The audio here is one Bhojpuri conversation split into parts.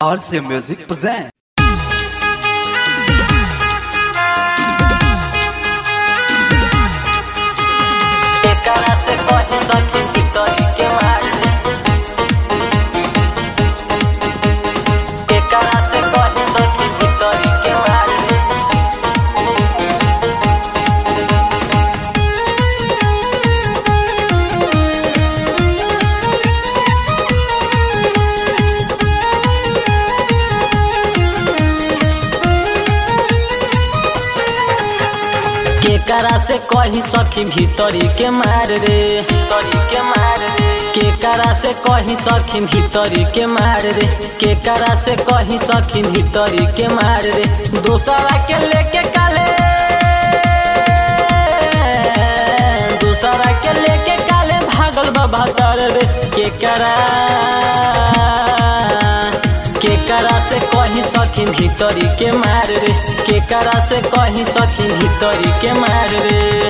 RC Music present. एकरा से कहीं सखी भीतरी के मार एकरा से कहीं सखी भीतरी के मार केकरा से कही सखी भीतरी के मार रे भीतरी के मार रे केकरा से कही सखी भीतरी के मार रे केकरा से कही सखी भीतरी के मार रे दूसरा के लेके काले दूसरा के लेके काले भागल बाबा तर रे केकरा केकरा से कहीं सखी भीतरी के मार रे केकरा से कहीं सखी भीतरी के मार रे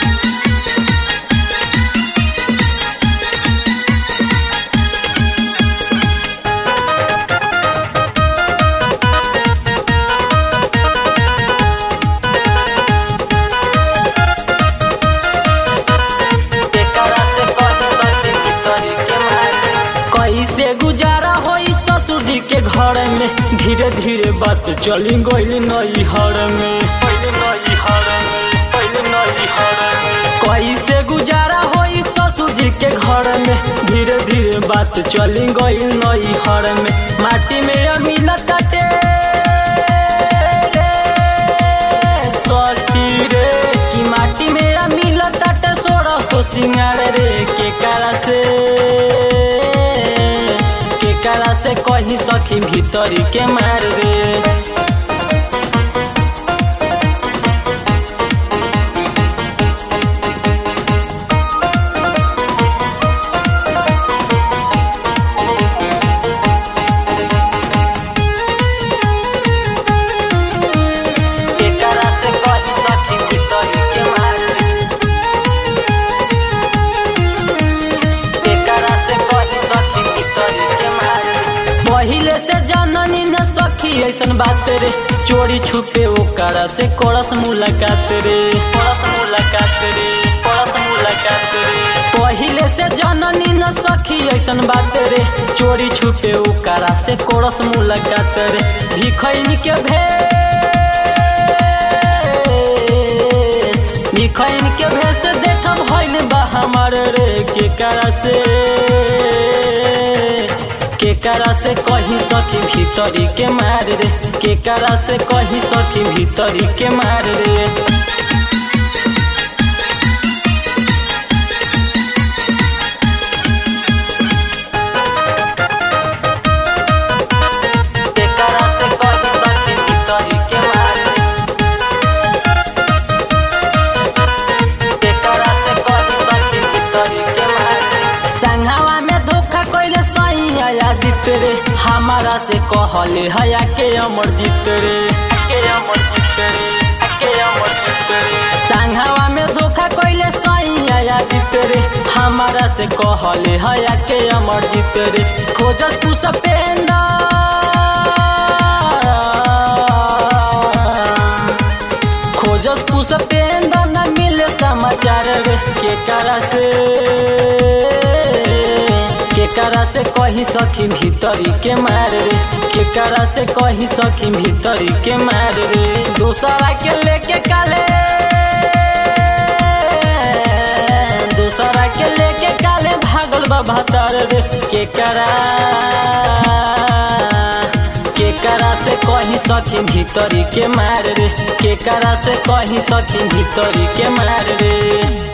केकरा से कहीं सखी भीतरी के मार रे कैसे गुजारा होई ससुर जी के घर में धीरे धीरे बात चली गई नई हर में पहले नई हर में पहले नई हर में कैसे गुजारा होई ससुर जी के घर में धीरे धीरे बात चली गई नई हर में माटी में अमील कटे सखी रे कि माटी में अमील कटे सोड़ा हो सिंगार रे के काला से केकरा से कहीं सखी भीतरी के मार रे केकरा से कहीं सखी भीतरी के मार रे केकरा से कहीं सखी भीतरी के मार रे पहिले से जननी न सखी ऐसन बात रे चोरी छुपे ओकरा से करस मुलाकात रे करस मुलाकात रे करस मुलाकात रे पहिले से जननी न सखी ऐसन बात रे चोरी छुपे ओकरा से करस मुलाकात रे भिखैनी के भेष भिखैन के भेष देख भइल बा हमार रे केकरा से केकरा से कहीं सखी भीतरी के मार रे केकरा से कहीं सखी भीतरी के मार रे केकरा से कहीं सखी भीतरी के मार रे केकरा से कहीं सखी भीतरी के मार रे संघावा में धोखा कइले सही आया जीत रे हमारा से कहले हया के अमर जीत रे के अमर जीत रे के अमर जीत रे संघावा में धोखा कइले सही आया जीत रे हमारा से कहले हया के अमर जीत रे खोजस तू सपेंदा खोजस तू सपेंद न मिले समाचार रे केकरा से केकरा से कहीं सखी भीतरी के मार रे केकरा से कहीं सखी भीतरी के मार रे दूसरा के लेके काले दूसरा के लेके काले भागल बाबा तार रे केकरा केकरा से कहीं सखी भीतरी के मार रे केकरा से कहीं सखी भीतरी के मार रे